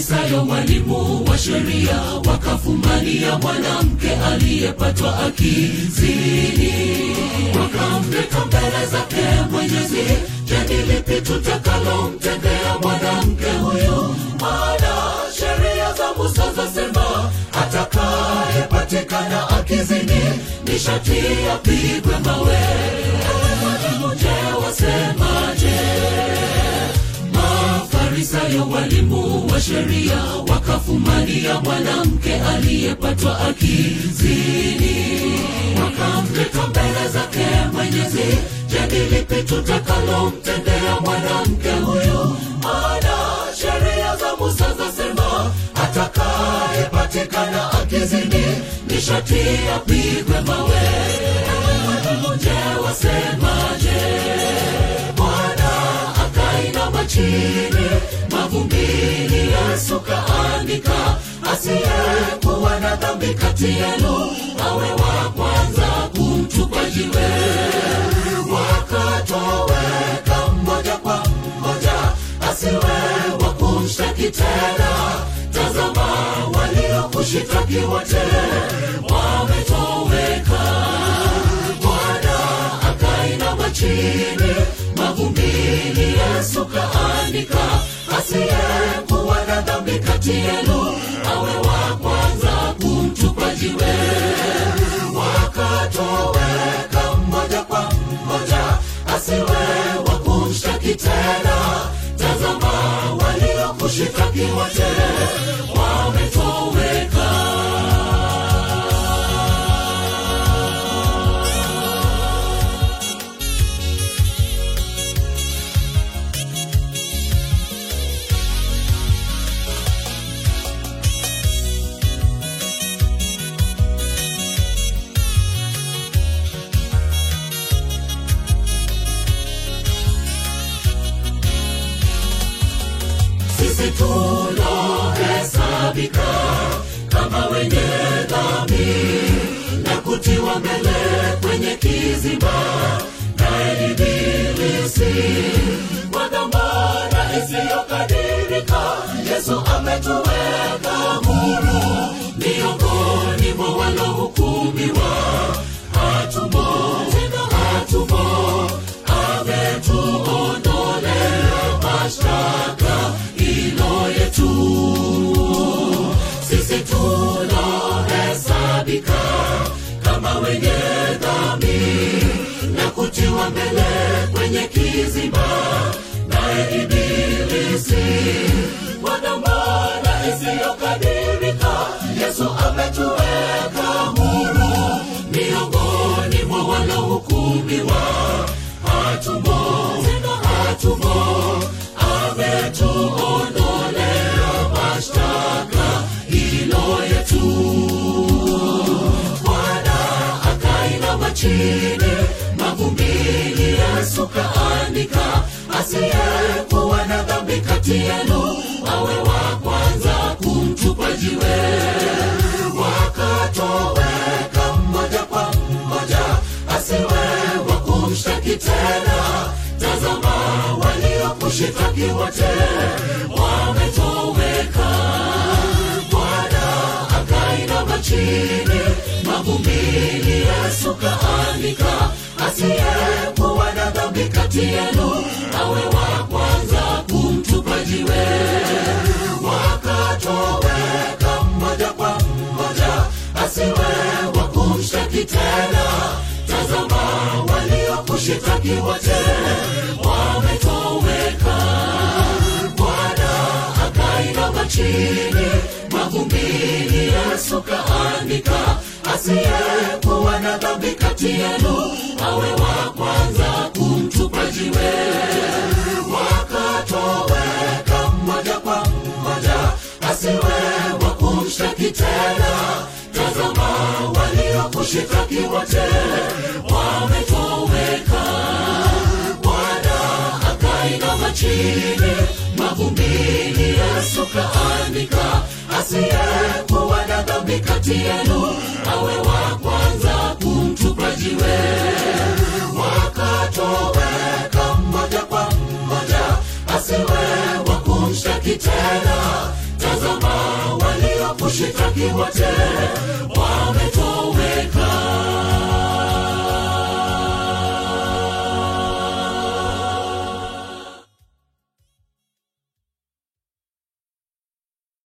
Mafarisayo, walimu wa sheria, wakafumania mwanamke aliyepatwa akizini, wakamleta mbele zake Mwenyezi. Je, ni lipi tutakalomtendea mwanamke huyu? Maana sheria za Musa zasema atakayepatikana akizini ni sharti apigwe mawe. Je, wasemaje? Mafarisayo, walimu wa sheria, wakafumania mwanamke aliyepatwa akizini, wakamleta mbele zake Mwenyezi. Je, ni lipi tutakalomtendea mwanamke huyu? Maana sheria za Musa zasema atakayepatikana akizini ni sharti apigwe mawe. Je, wasemaje? Bwana akainama chini mavumbini, Yesu kaandika, asiyekuwa na dhambi kati yenu awe wa kwanza kumtupa jiwe. Wakatoweka mmoja kwa mmoja, asiwe wa kumshtaki tena. Tazama, waliokushitaki wote wametoweka. Bwana akainama chini mavumbini, Yesu kaandika, asiyekuwa na dhambi kati yenu awe wa kwanza kumtupa jiwe. Wakatoweka mmoja kwa mmoja, asiwe wa kumshtaki tena. Tazama, waliokushitaki wote wametoweka. sisi tulohesabika kama wenye dhambi na kutiwa mbele kwenye kiziba na ibilisi kwa dhamana isiyokadirika yesu ametuweka huru miongoni mwa walohukumiwa hatumo tena hatumo ametuondolea mashtaka ilo yetu sisi tulohesabika kama wenye dhambi na kutiwa mbele kwenye kiziba naye ibilisi kwa dhamana isiyokadirika yesu ametuweka huru miongoni mwa wanaohukumiwa hatumo tena hatumo ametuondolea mashtaka ilo yetu bwana akainama chini mavumbini yesu kaandika asiyekuwa na dhambi kati yenu awe wa kwanza kumtupa jiwe wakatoweka mmoja kwa mmoja asiwe wa kumshtaki tena tazama waliokushitaki wote wametoweka bwana akainama chini mavumbini yesu kaandika asiyekuwa na dhambi kati yenu awe wa kwanza kumtupa jiwe wakatoweka mmoja kwa mmoja asiwe wa kumshtaki tena tazama waliokushitaki wote wametoweka bwana akainama chini mavumbini yesu kaandika asiyekuwa na dhambi kati yenu awe wa kwanza kumtupa jiwe wakatoweka mmoja kwa mmoja asiwe wa kumshtaki tena tazama waliokushitaki wote wametoweka bwana akainama chini mavumbini yesu kaandika asiyekuwa na dhambi kati yenu awe wa kwanza kumtupa jiwe wakatoweka mmoja kwa mmoja asiwe wa kumshtaki tena tazama kushitaki wote